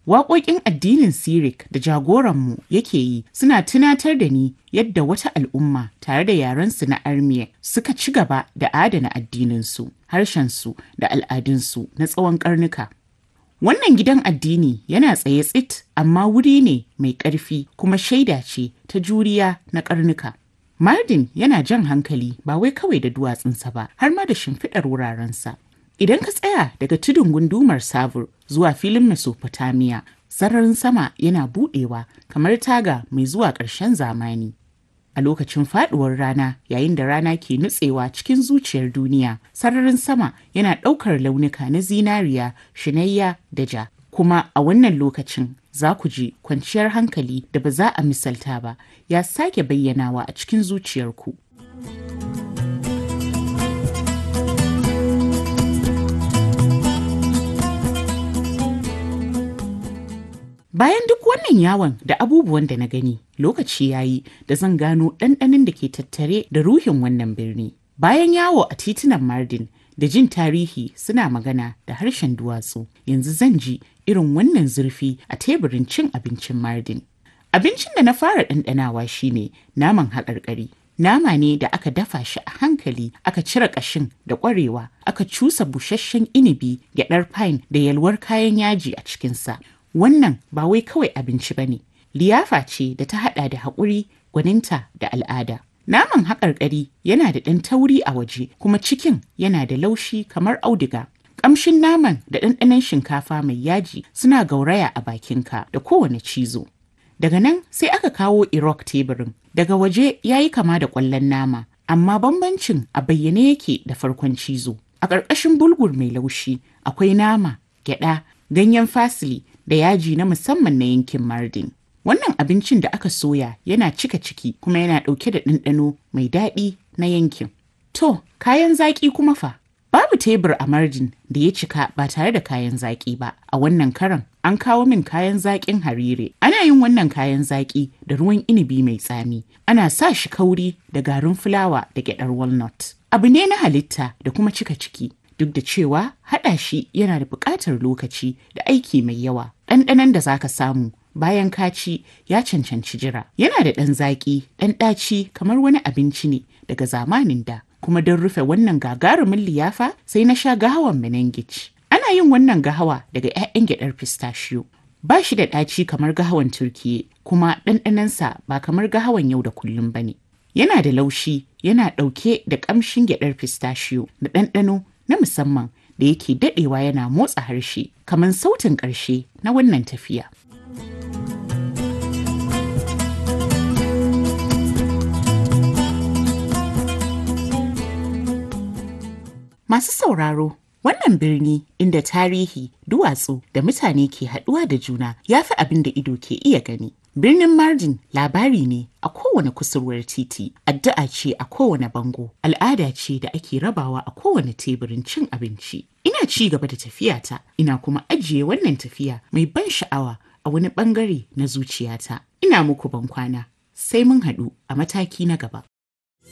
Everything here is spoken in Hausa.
Waƙoƙin addinin Sirik da jagoranmu yake yi suna tunatar da ni yadda wata al'umma tare da yarensu na Armiya suka ci gaba da adana addininsu, harshensu da al'adunsu na tsawon ƙarnuka. Wannan gidan addini yana tsaye tsit amma wuri ne mai ƙarfi kuma shaida ce ta juriya na ƙarnuka. Mardin yana jan hankali ba wai kawai da duwatsunsa ba har ma da shimfiɗar wurarensa. Idan ka tsaya daga tudun gundumar Savur zuwa filin Mesopotamia, sararin sama yana buɗewa kamar taga mai zuwa ƙarshen zamani. A lokacin faɗuwar rana yayin da rana ke nutsewa cikin zuciyar duniya, sararin sama yana ɗaukar launuka na zinariya, shinayya da ja. Kuma a wannan lokacin za ku ji kwanciyar hankali da ba za a misalta ba ya sake bayyanawa a cikin zuciyarku. Bayan duk wannan yawon da abubuwan da na gani, lokaci ya yi da zan gano ɗanɗanin da ke tattare da ruhin wannan birni. Bayan yawo a titunan Mardin da jin tarihi suna magana da harshen duwatsu, yanzu zan ji irin wannan zurfi a teburin cin abincin Mardin. Abincin da na fara ɗanɗanawa shine naman haƙarƙari. Nama ne da aka dafa shi a hankali, aka cire ƙashin da ƙwarewa, aka cusa busasshen inibi, gyaɗar pine da yalwar kayan yaji a cikinsa. Wannan ba wai kawai abinci ba ne, liyafa ce da ta haɗa da haƙuri, gwaninta da al'ada. Naman haƙarƙari yana da ɗan tauri a waje kuma cikin yana da laushi kamar auduga. Ƙamshin naman da ɗanɗanon shinkafa mai yaji suna gauraya a bakinka da kowane cizo. Daga nan sai aka kawo irok teburin. Daga waje ya yi kama da ƙwallon nama, amma bambancin a bayyane yake da farkon cizo. A ƙarƙashin bulgur mai laushi akwai nama, gyaɗa, ganyen fasili da yaji na musamman na yankin Mardin. Wannan abincin da aka soya yana cika ciki kuma yana ɗauke da ɗanɗano mai daɗi na yankin. To, kayan zaƙi kuma fa? Babu tebur a Mardin da ya cika ba tare da kayan zaƙi ba. A wannan karan an kawo min kayan zaƙin harire. Ana yin wannan kayan zaƙi da ruwan inibi mai tsami. Ana sa shi kauri da garin fulawa da gyaɗar walnut. Abu ne na halitta da kuma cika ciki. Duk da cewa haɗa shi yana da buƙatar lokaci da aiki mai yawa. Ɗanɗanon da zaka samu bayan ka ci ya cancanci jira. Yana da ɗan zaƙi, ɗan ɗaci kamar wani abinci ne daga zamanin da. Kuma don rufe wannan gagarumin liyafa sai na sha gahawan menengic. Ana yin wannan gahawa daga 'ya'yan gyaɗar pistachio. Ba shi da ɗaci kamar gahawan Turkiye, kuma ɗanɗanonsa ba kamar gahawan yau da kullum ba ne. Yana da laushi, yana ɗauke da ƙamshin gyaɗar pistachio da ɗanɗano na musamman da yake daɗewa yana motsa harshe kamar sautin ƙarshe na wannan tafiya. Masu sauraro, wannan birni inda tarihi, duwatsu da mutane ke haɗuwa da juna ya fi abin da ido ke iya gani. Birnin Mardin labari ne a kowane kusurwar titi, addu'a ce a kowane bango, al'ada ce da ake rabawa a kowane teburin cin abinci. Ina ci gaba da tafiyata, ina kuma ajiye wannan tafiya mai ban sha'awa a wani bangare na zuciyata. Ina muku bankwana, sai mun haɗu a mataki na gaba.